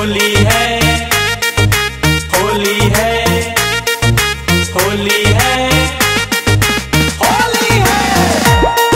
होली है होली है होली है होली है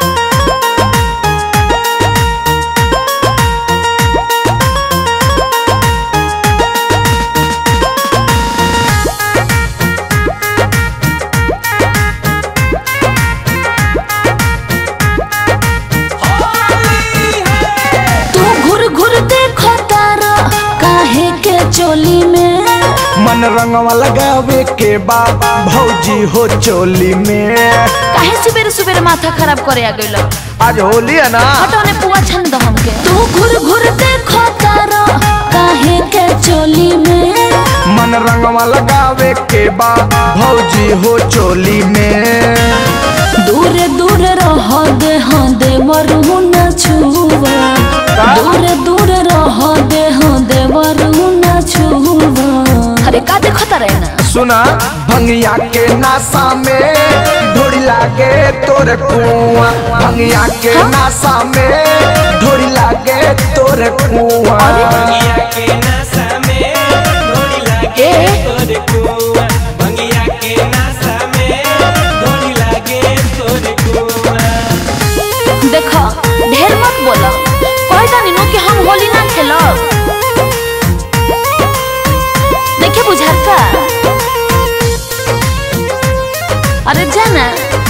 तू घुर घुर देखो तारा काहे के चोली में मन रंगवा लगावे के बा भौजी हो चोली में काहे सुबेरे सुबेरे माथा खराब करे आ गइल आज होली है ना हटोने पुआ छन दो हमके तू घुर घुर देखो तारा काहे के चोली में मन रंगवा लगावे के बा भौजी हो चोली में दूर दूर रह दे हाँ दे मरू न छुआ दूर दूर रह दे हाँ दे मरू न छुआ अरे का देखो तारे ना सुना भंगिया के नासा में ढोड़ी लागे तोर कुआ भंगिया के नासा में ढोड़ी लागे तोर कुआ भंगिया के नशा में डोरी लागे ए? तोर कुआ भंगिया के नशा में डोरी लागे तोर कुआ देखो ढेर मत बोलो कह जानी नु कि हम होली ना खेलो देखे बुझाता अरे जाना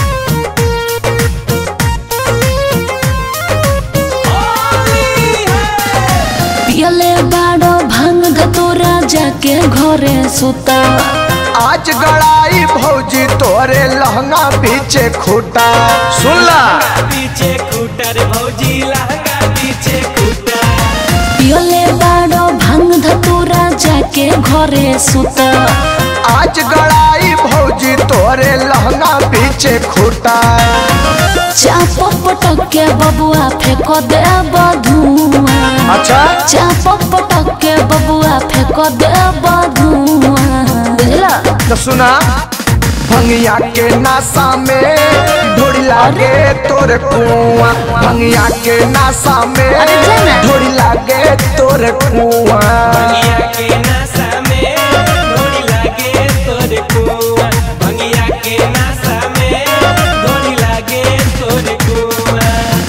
पियले बाड़ो भांग धतोरा जाके घरे सुता आज गड़ाई भौजी तोरे लहंगा पीछे खूटा सुन ला पीछे कूटर भौजी लहंगा पीछे कूटर पियले बाड़ो भांग धतोरा जाके घरे सुता आज गड़ाई भौजी तोरे लहंगा पीछे खूटा चाप पटक के बबुआ फेंक दे बधुआ अच्छा चाप पटक के बबुआ फेंक दे बधुआ बुझला तो सुना भंगिया के नासा में ढोड़ी लागे तोर कुआ भंगिया के नासा में अरे जाना। ढोड़ी लागे तोर कुआ भंगिया के नशा में डोरी लागे तोर कुआ भंगिया के नशा में डोरी लागे तोर कुआ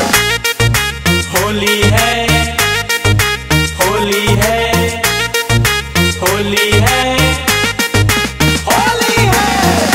होली है होली है होली है होली है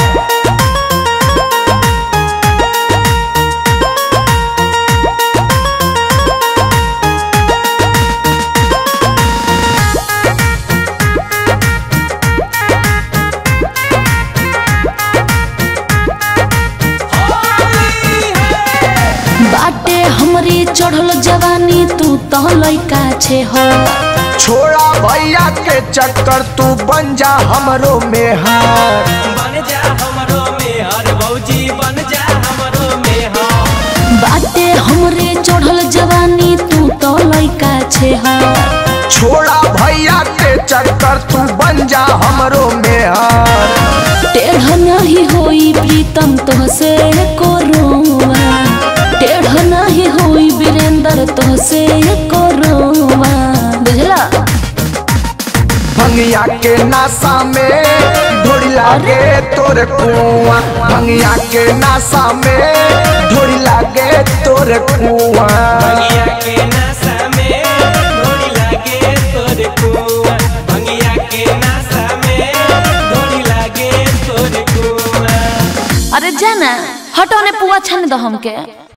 बाटे हमरी चढ़ल जवानी तू तो लइका छे हो छोड़ा भैया के चक्कर तू बन जा हमरो मेहर बन जा हमरो में हर भौजी बन जा हमरो में हर बाटे हमरे चढ़ल जवानी तू तो लइका छे हो छोड़ा भैया के चक्कर तू बन जा हमरो मेहर टेढ़ नहीं होई प्रीतम तोहसे कोरुआ टेढ़ नहीं होई वीरेंद्र तोहसे कोरुआ बुझला भंगिया के नासा में ढोड़ी लागे तोर कुआ भंगिया के नासा में ढोड़ी लागे तोर कुआ भंगिया के नशा में डोरी लागे तोर कुआ भंगिया के नशा में डोरी लागे तोर कुआ अरे जाना हटोने पुआ छन दो हमके